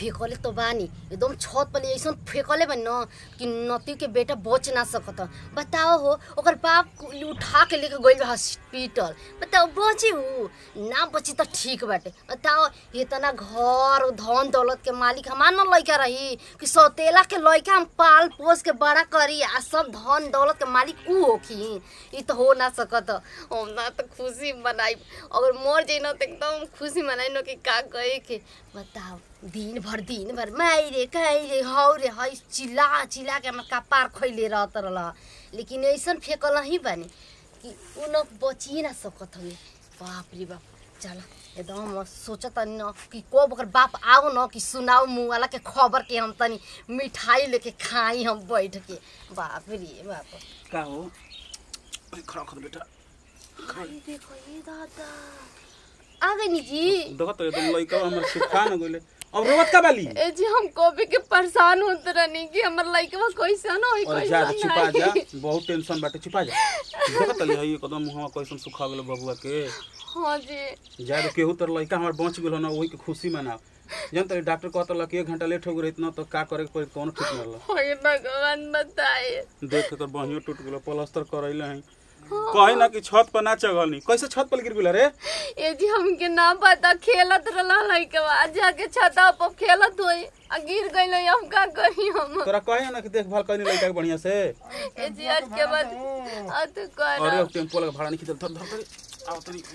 फेंकले तो बानी एकदम छत पर ऐसा फेंकले बानी न कि नती के बेटा बच ना सकत बताओ हो ओकर बाप को उठा के लेके गइल बा हॉस्पिटल बताओ बची हूँ ना बची तो ठीक बाटे बताओ इतना घर धन दौलत के मालिक हमार न लइका रही कि सौतेला के लइका हम पाल पोस के बड़ा करी आ सब धन दौलत के मालिक ऊ होखी ई तो हो ना सकत हम ना तो खुशी मनाई अगर मर जाई न तो एकदम खुशी मनाई न कि का कहे के बताओ दिन भर दिन भर माई रे काई रे हौ रे हई चिल्ला चिल्ला के हमर कपार खैले रहत रहल लेकिन ऐसन फेंकल ही बानी कि उ न बचिए ना सकत हवे बाप रे बाप चल एकदम सोचत तनी न कि कब ओकर बाप आओ न कि सुनाओ मुँह वाला के खबर के हम तनी मिठाई लेके खाई हम बैठ के बाप रे बाप का हो खड़ा खड़ा बेटा अरे देखो ये दादा आ गई नी जी देखो तो एकदम लइका हमर सुखा न गइले अब रोवत का बाली ए जी हम कभी के परेशान होत रहनी कि हमर लइकवा कैसन होई और जा छिपा जा बहुत टेंशन बाटे छिपा जा देखो तली हई एकदम मुहवा कैसन सुखा गेल बबुआ के हाँ जी जा रे केहू तर लइका हमर बच गेल ना वही के खुशी मनाओ जन तरी डॉक्टर कहता कि एक घंटा लेट हो गई इतना तो का करे के पड़ी कौन ठीक न हे भगवान बताए देख के तो बहियो टूट गेलो प्लास्टर करैले हैं कहीं ना कि छत पर ना चढ़लनी कैसे छत पर गिर गेल रे ए जी हमके ना पता खेलत रहला लइकवा जाके छता पर खेलत होई आ गिर गइल हम का करी हम तोरा कहे ना कि देखभाल करनी लइका के बढ़िया से ए जी आज के बाद आ तो कर अरे टेम्पो लगा भाड़ा नहीं खींचल धर धर धर आओ तनी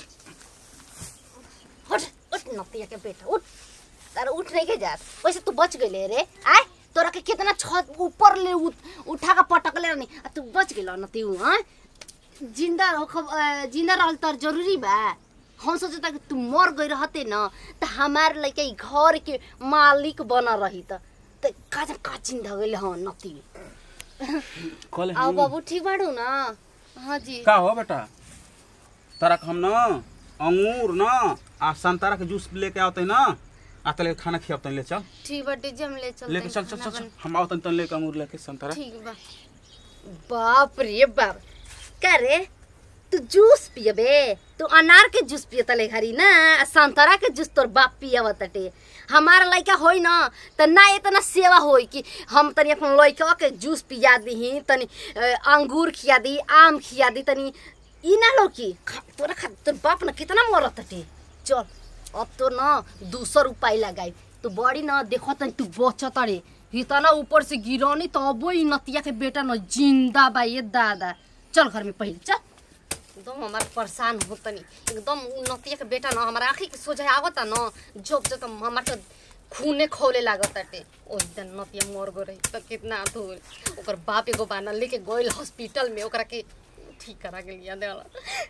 उठ उठ नतिया के बेटा उठ तारा उठ नहीं के जात वैसे तू बच गइले रे आय तोरा के कितना छत ऊपर ले उठ, उठा के पटकले रहनी आ तू बच गेल न तू हां जिंदा रह खब- जिंदा रहल तर जरूरी बा हम सोचता कि तू मर गई रहते न त हमार लइका ई घर के मालिक बना रही त त का का चिंता गइल हँ नती कल आओ बाबू ठीक बाड़ू न हाँ जी का हो बेटा तारा के हम ना अंगूर ना आ संतरा के जूस लेके आवते ना आ तले खाना खियावते ले चल ठीक बाटे जी हम ले चलते लेके चल चल चल चल हम आवतन तन लेके अंगूर लेके संतरा ठीक बा बाप रे बाप का रे तू जूस पियबे तू अनार के जूस पिय तले घरी ना आ संतरा के जूस तोर बाप पियव तटे हमार लइका होई ना त ना इतना सेवा होई कि हम तनी अपन लइका के जूस पिया दीही तनी अ, अंगूर खिया दी आम खिया दी तनी ई ना लो की खा- तोरा खा तोर बाप ना कितना मरत तटे चल अब तो ना दूसर उपाय लगाई तू बड़ी ना देखो तनी तू बचत रे इतना ऊपर से गिरौनी तो अबो ई नतिया के बेटा न जिंदा बा ये दादा चल घर में पहले चल एकदम हमार परेशान हो तनी एकदम उ नतिया के बेटा न हमारा आँखी के सोझा आवता न जब जब हमार तो खूने खौले लागत ताटे ओही दिन नतिया मर गो रही तो कितना धोल ओकर बाप एगो बाना लेके गइल हॉस्पिटल में ओकरा के ठीक करा के लिया देला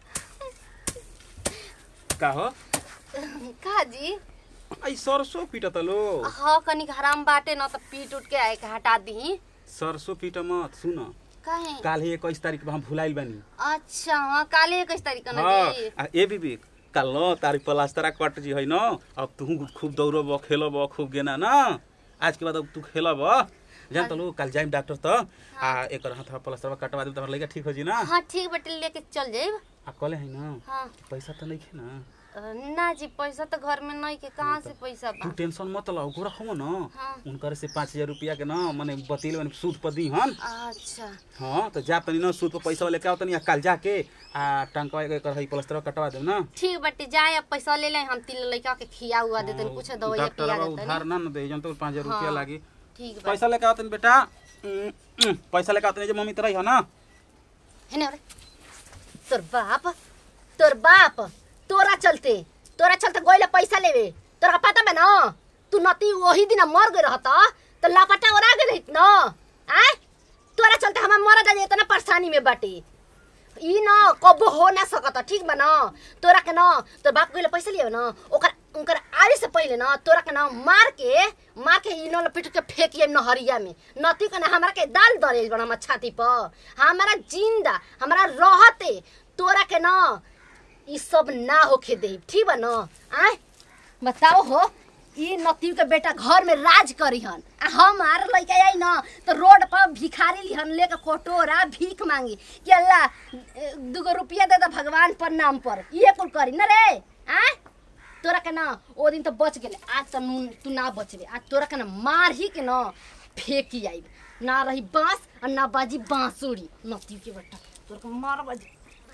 का हो का जी आई सरसों पीटत लो हाँ कनिक हराम बाटे न त पीट उठ के आए के हटा दी सरसों पीट मत सुन काहे काल ही इक्कीस तारीख के हम भुलाइल बानी अच्छा हाँ काले इक्कीस तारीख न हाँ जी आ ए बीबी काल न तारी प्लास्टरा कट जी है न अब तू खूब दौड़ब खेलब खूब गेना न आज के बाद अब तू खेलब जान तलू काल जाइम डॉक्टर त आ एकर हाथ प्लास्टर कटवा देब त हमर लइका ठीक हो जी ना हाँ ठीक बटे लेके चल जाइब आ कहले है न हाँ पैसा त नहीं ना अ, ना जी पैसा तो घर में नहीं के कहाँ से पैसा तू बा टेंशन मत ला ओकरा हम न हाँ। उनकर से पाँच हजार रुपया के न मने बतिल बनी सूद पर दी हन अच्छा हाँ तो जा तनी न सूद पर पैसा लेके आओ तनी आ काल जाके आ टंकवा एकर है प्लास्टर कटवा देब ना ठीक बटे जाए अब पैसा ले लें हम तीन लड़का के खिया हुआ देते कुछ दवाइया डॉक्टर पिया बा देते उधार ना न दे जन तो पाँच हजार रुपया हाँ। लागी ठीक बा पैसा लेके आओ तनी बेटा उम, उम, पैसा लेके आओ तनी जे मम्मी तरह है ना है ना रे तोर बाप तोर बाप तोरा चलते तोरा चलते गोइले पैसा लेवे तोरा पता बा ना तू नती वही दिन मर गई रहत तो लापटा ओरा गई रहित न आ तोरा चलते हम मर जा इतना परेशानी में बाटे ई न कबो हो ना सकत ठीक बा न तोरा के न तोर बाप गइले पैसा लियो न ओकर उनकर आवे से पहिले न तोरा के न मार के मार के ई न लपेट के फेंकिए नहरिया में नती के न हमरा के दाल दरेल बन हमर छाती पर हमरा जिंदा हमरा रहते तोरा के न ई सब ना होखे दे ठीक बा न आय बताओ हो ई नतियु के बेटा घर में राज करी हन आ हमार लइका आई न तो रोड पर भिखारी लिहन लेके कोटोरा भीख मांगी कि अल्लाह ए, दुगो रुपया दे दो भगवान पर नाम पर ये कुल करी न रे आ तोरा के ना ओ दिन तो बच गेले आज तो नू तू ना बचले आज तोरा के ना मार ही के ना फेंकी आई ना रही बांस और ना बाजी बांसुरी नती के बेटा तोरा के मार बाजी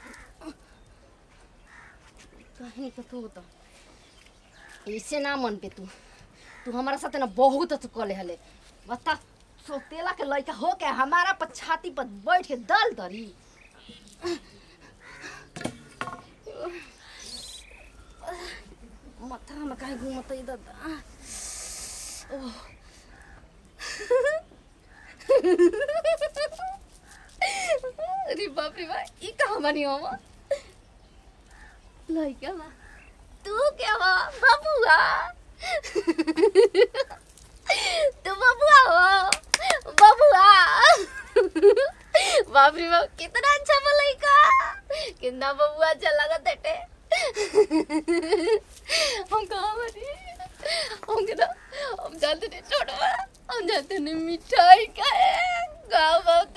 कहीं के तू तो ऐसे ना मन पे तू तू हमारा साथ ना बहुत तू कले हले बता सोतेला के लड़का हो के हमारा पर छाती पर बैठ के दल दरी माथा में काहे घूमत है दादा ओह। अरे बाप रे बाप ई कहाँ बनी हो लड़का बा तू क्या बा बबुआ तू बबुआ हो बबुआ बाप रे बाप कितना अच्छा बा लड़का कितना बबुआ अच्छा लगा बेटे हम कहाँ बनी हम के ना हम जानते नहीं छोड़ो हम जानते नहीं मिठाई का है गाँव बहुत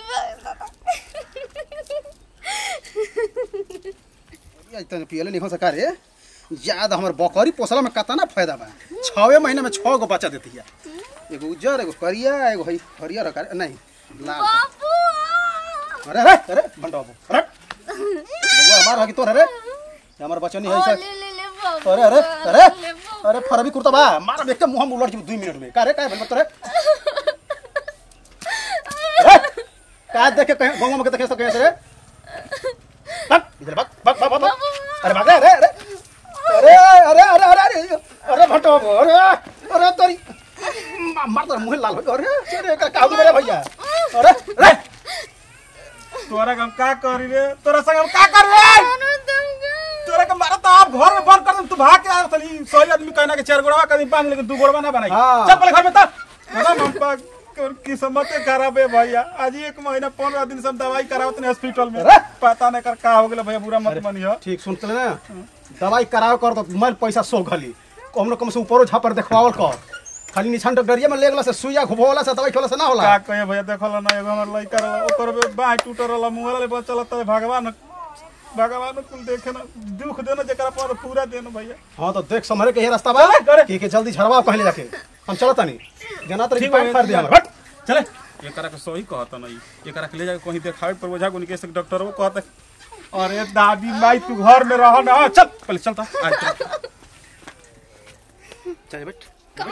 तने पियले नहीं हो सका रे ज्यादा हमर बकरी पोसला में कतना फायदा बा छवे महीने में छह गो बच्चा देती है एगो उज्जर एगो करिया एगो हई हरियर कर नहीं लाल बाबू अरे अरे अरे बंडा बाबू अरे बबुआ हमार हकी तोर अरे ये हमर बच्चा नहीं है ओ, ऐसा ले ले ले बाबू अरे अरे अरे ले बाबू। अरे फरबी कुर्ता बा मार देख के मुंह में उलट जी 2 मिनट में का रे का भल तोरे अरे का देख के कहीं गांव में के देखे तो कैसे रे भाग इधर भाग भाग भाग भाग अरे भाग रे अरे अरे अरे अरे अरे अरे अरे भटो अरे अरे तोरी मार तो मुंह लाल हो अरे अरे का काबू मेरे भैया अरे अरे तोरा के हम का करी रे तोरा संग हम का कर रे तोरा के मारा तो आप घर में बंद कर दम तू भाग के आ तली सही आदमी कहना के चार गोड़वा कहीं बांध लेकिन दू गोड़वा ना बनाई हाँ। चल पहले घर में तब अरे मम्पा किस्मत खराब है भैया आज एक महीना पंद्रह दिन से हम दवाई करावत नहीं हॉस्पिटल में अरे! पता नहीं कर का हो गया भैया बुरा मत मानियो ठीक सुनते ना दवाई करावे कर तो मैं पैसा सो घली कम न कम से ऊपरो झापर देखवावल कर खाली निछान डरिया में लेगला से सुइया घुबोला से दवाई खेला से ना होला का कहे भैया देखल ना एगो हमर लइका रहा ओकर बे बाह टूटल रहा मुंह ले बचल त भगवान भगवान कुल देखे ना दुख देना जेकरा पर पूरा देना भैया हां तो देख समरे के ये रास्ता बा चले, करे। के के जल्दी झड़वा कहले जाके हम चलत नहीं जना तो ठीक पाइप बा, फाड़ दे ठीक हमर हट चले एकरा के सही कहत नहीं एकरा के ले जाके कहीं देखावे पर ओझा गुनी के से डॉक्टर वो कहत अरे दादी माई तू घर में रह ना चल पहले चल ता आज चल चल बैठ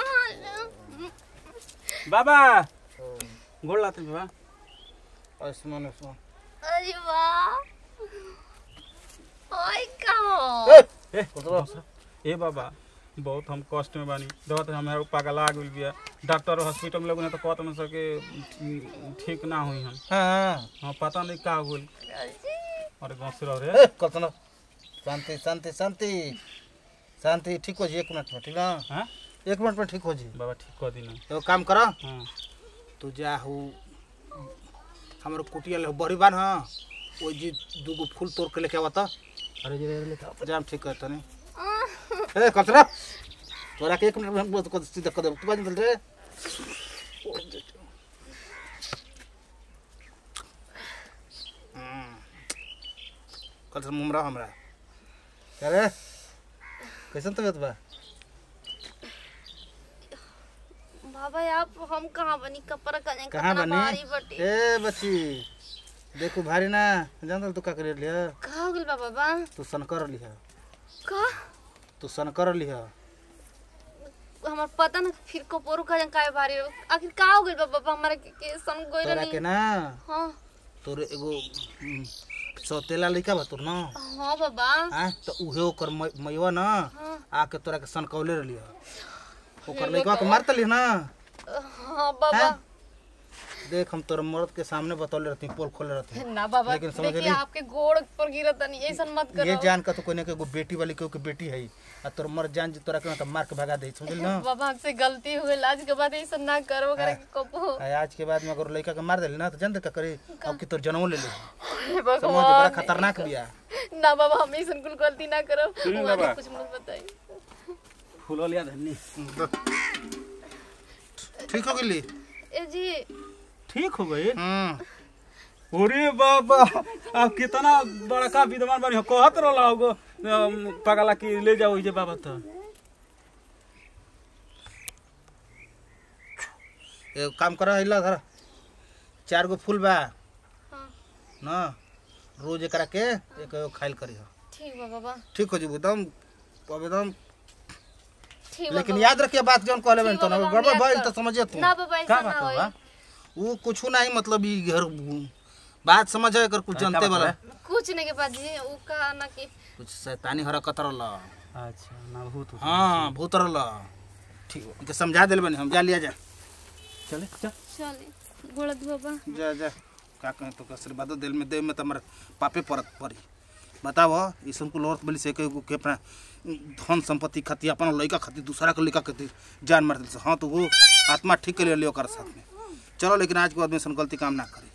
बाबा गोड़ लाते बाबा आसमान आसमान अरे वाह ओए कहो ए ए बाबा बहुत हम कष्ट में बानी दवा तो हमारा पागल आ गेल बिया डॉक्टर हॉस्पिटल में लोग तो कहत न सके ठीक ना हुई हम हाँ हाँ पता नहीं का हो गेल अरे गाँव से रह रे ए, कल्पना शांति शांति शांति शांति ठीक हो जी एक मिनट में ठीक ना हाँ एक मिनट में ठीक हो जी बाबा ठीक कर दी ना एगो काम कर हाँ तू जा हो हमारे कुटिया ले बड़ी बान हाँ वो जी दूगो फूल तोड़ के लेके आवा था अरे जी लेके आओ जाम ठीक करता नहीं ए कल्पना तोरा के एक मिनट में हम को सीधा कर दे तू बाज चल रे कल्पना मुमरा हमरा क्या रे कैसन तबियत बा बाबा आप हम कहाँ बनी कपड़ा कने कहाँ कितना बनी भारी बटी ए बच्ची देखो भारी ना जान तू का कर लिया कहाँ हो गेल बा बाबा तू सनकर लिहा का तू सनकर लिहा हमार पता ना फिर कपोरो का काय भारी हो। आखिर का हो गेल बा बाबा हमारा के, के सन गोइल तोरा नहीं के ना हाँ तोर एगो हम्म, सौतेला लइका बा तोर ना हाँ बाबा आ तो उहे ओकर मै- मैवा ना हाँ आके तोरा के सनकौले रहलिया ओकर लइका के मारत लिह ना हाँ बाबा हैं? देख हम तोर मर्द के सामने बतौले रहती पोल खोले रहती ना बाबा लेकिन समझ देखिए ली? आपके गोड़ पर गिरत नहीं ऐसा मत ये करो जान का तो कोई ना कोई एगो बेटी वाली कोई के बेटी है आ तोर मर्द जान जी तोरा के ना तो मार के भगा दे समझल ना बाबा हमसे गलती हो गई आज के बाद ऐसा ना करो करे के कपो आ, आज के बाद में अगर लड़का के मार देली ना तो जान दे का करी अब की तोर जनमो ले ले हे समझ बड़ा भगवान खतरनाक बिया ना बाबा हम ऐसा कुल गलती ना करो सुनिए वहाँ बाबा। कुछ मत बताइए फूलो लिया धन्नी ठीक हो गेली ए जी ठीक हो गई हम्म अरे बाबा अब कितना बड़का विद्वान बानी हो कहत रहला होगो अम, पगला की ले जाओ जे बाबा तो ए काम कर हिला धर चार गो फूल बा हाँ ना रोज एकरा के एक एगो खाइल करी ठीक बा बाबा ठीक हो जी एकदम अब एकदम ठीक बा लेकिन बाबा। याद रखिए बात जौन कहले बन ठीक तो बा बाबा, गड़बड़ हम भइल याद तो कर- समझिए तू ना बाबा ऐसा का ना बात होई बा वो कुछ नहीं मतलब ई घर बात समझ है कर कुछ का जानते बात वाला बा? कुछ नहीं के बाजी ऊ का ना कि कुछ शैतानी हरकत रहल अच्छा ना भूत उत। हाँ भूत रहल ठीक हो इनके समझा दिल बनी हम जा लिया जा चले चल चले गोड़त बाबा जा जा का कहें तो आशीर्वाद दिल में दे में तो हमारे पापे परत पड़ी बताओ ईसन को लौट बोली से के के अपना धन संपत्ति खातिर अपना लड़का खातिर दूसरा के लड़का खातिर जान मार दिल से हाँ तो वो आत्मा ठीक के लिए लियो कर साथ में चलो लेकिन आज के बाद में सन गलती काम ना करे